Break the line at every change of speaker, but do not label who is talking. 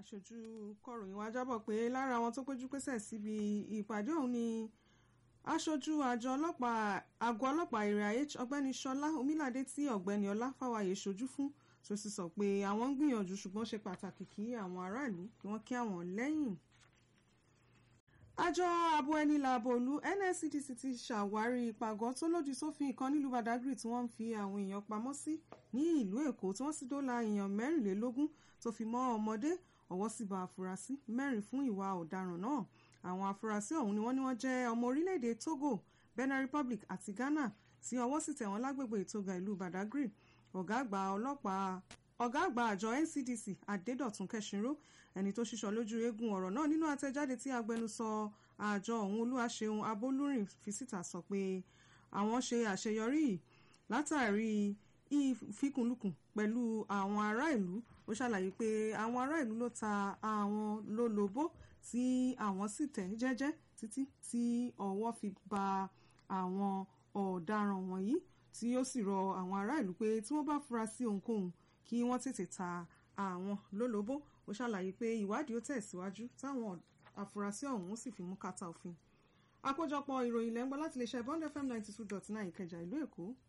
aṣojú kọ̀ròyìn wa jábọ̀ pé lára àwọn tó péjú pésẹ̀ síbi ìpàdé ọ̀hún ni aṣojú àjọ ọlọ́pàá àgọ́ ọlọ́pàá area h ọ̀gbẹ́ni ṣọlá omílàdé tí ọ̀gbẹ́ni ọlá fáwáyé ṣojú fún tó sì sọ pé àwọn ń gbìyànjú ṣùgbọ́n ṣe pàtàkì kí àwọn aráàlú kí wọ́n kí àwọn lẹ́yìn. àjọ ààbò ẹni làbò òlu nscdc ti ṣàwárí ìpàgọ́ tó lòdì sófin ìkan nílùú badagry tí wọ́n ń fi àwọn èèyàn pamọ́ sí ní ìlú èkó tí wọ́n sì dóòlà èèyàn mẹ́rìnlélógún tó fi mọ́ ọmọdé ọwọ́ sì bá afurasí mẹ́rin fún ìwà ọ̀daràn náà àwọn afurasí ọ̀hún ni wọ́n ní wọ́n jẹ́ ọmọ orílẹ̀-èdè togo benin republic àti ghana tí ọwọ́ sì tẹ̀ wọ́n lágbègbè ìtòga ìlú badagry ọ̀gá àgbà ọlọ́pàá ọ̀gá àgbà àjọ ncdc adédọ̀tún kẹsìnró ẹni tó ṣíṣọ lójú eégún ọ̀rọ̀ náà nínú àtẹ̀jáde tí agbẹnusọ àjọ ọ̀hún olúwaṣeun abolúrin fi síta sọ pé àwọn ṣe àṣeyọrí yìí látàrí ìfikùnlukùn pẹ̀lú àwọn ará ìlú ó ṣàlàyé pé àwọn ará ìlú ló ta àwọn lólobó tí àwọn sì tẹ̀ jẹ́jẹ́ títí tí ọwọ́ fi ba àwọn ọ̀daràn wọ̀nyí tí ó sì rọ àwọn ará ìlú pé tí wọ́n bá fura sí ohunkóhun kí wọ́n tètè ta àwọn lólobó ó ṣàlàyé pé ìwádìí ó tẹ̀síwájú táwọn afurasí ọ̀hún sì fi mú kàtà òfin àkójọpọ̀ ìròyìn lẹ́ńgbọ́ láti lè ṣe bond fm ninety two dot nine ìkẹjà ìlú èkó